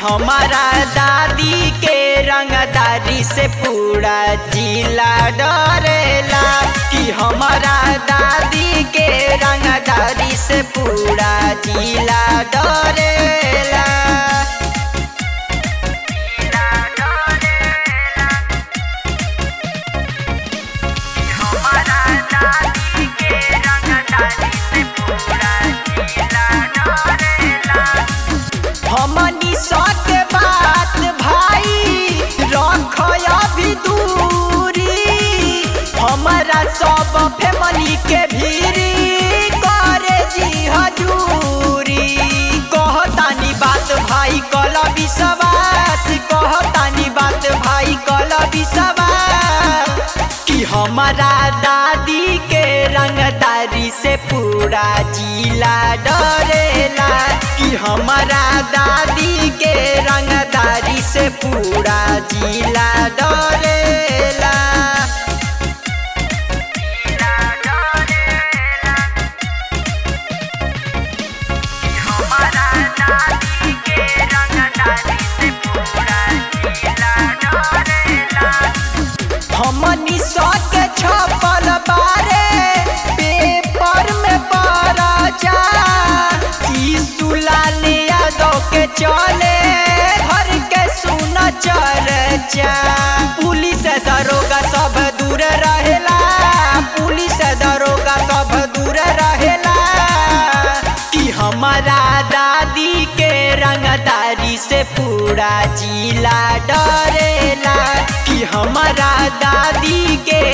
हमारा दादी के रंगदारी से पूरा जिला डरेला कि हमारा दादी के रंगदारी से पूरा जिला डरेला हमारा दादी के रंगदारी से पूरा जिला डरेला हमनी सक बात भाई रख अभी दूरी हमारा सब फैमिली के भीरी करे जी हजूरी कहतानी बात भाई कल विश्वास कहतानी बात भाई कल विश्वास कि हमारा दादी के रंगदारी से पूरा जिला डरेला कि हमारा दादी के रंगदारी से पूरा जिला डरेला हमारा दादी के रंगदारी से पूरा जिला डरेला हमनी सके छपल बारे पेपर में पड़ा जा ई सुलाले यादव के चले घर के सुन चर्चा पुलिस दरोगा सब दूर रहेला पुलिस दरोगा सब दूर रहेला कि हमारा दादी के रंगदारी से पूरा जिला डरेला कि हमारा दादी के